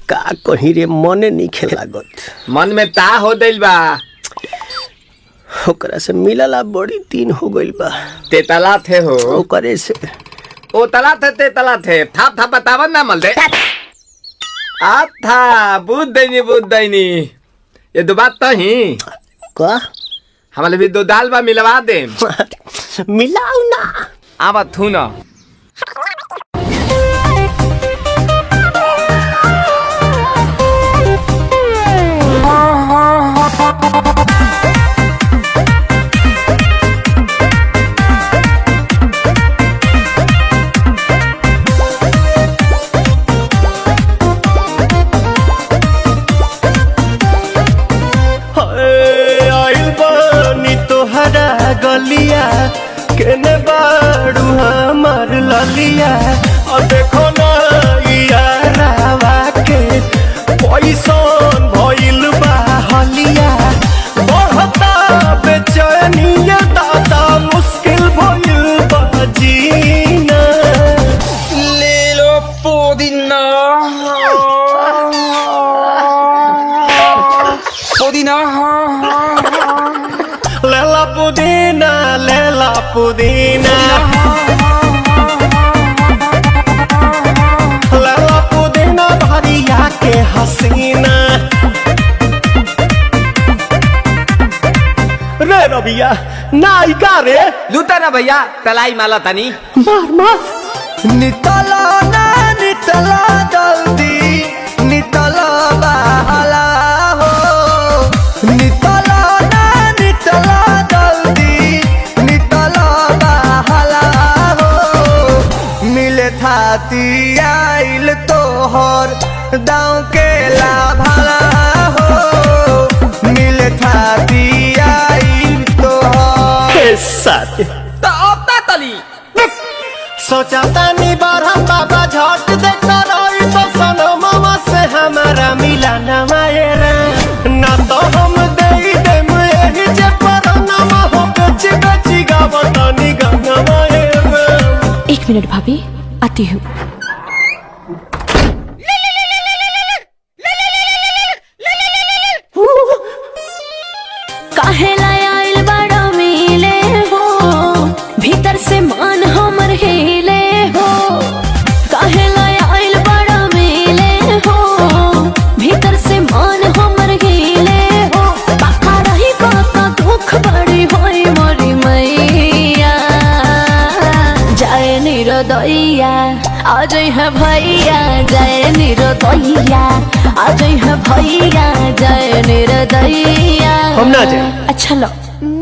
का कहीं रे मने नहीं लागत मन में ता हो दिल बा ओकरा से मिलला बड़ी दिन हो गइल बा ते तला थे हो ओकरे से ओ तला थे ते तला थे थाप थाप बतावन ना मल दे आ था बुद्ध दैनी बुद्ध दैनी ये दो बात तो ही का हमारे भी दो दाल बा मिलवा दे मिलाऊ ना आवा थू ना हाय, आइल बानी तोहरा गलिया केने बाड़ू हमार ललिया और देखो ना यारावा के पैसन भइल बा हलिया बढ़ता बेचैनिया दादा मुश्किल भइल बा जीना ले लो पुदीना पुदीना लेला पुदीना लेला पुदीना लेला पुदीना भरिया के हसीना रे रबिया नायिका रे लूटा ना भैया तलाई माला तनी मार मार नितला ना नितला जल्दी नितला बहला हो नितला ना नितला जल्दी नितला बहला हो मिले थाती आइल तोहर दाँव के लाभला हो मिले थाती आइल तोहर साथी तो अब ता तली सोचा तानी बारह बाबा झट देखता रही तो सनो मामा से हमारा मिला न मायरा ना तो हम दे देम यही जे पर नामा हो बेची बेची गावतानी गंगा मायरा एक मिनट भाभी आती हूँ काहेला आइल बड़ा मिले हो भीतर से मान हमर हिले हो काहेला आइल बड़ा मिले हो भीतर से मान हमर हिले हो बाका रही बाका दुख बड़ी होई मोरी मैया जय निरोदैया आज है भैया जय निरोदैया आज है भैया जय निरोदैया हम ना जाए। अच्छा लो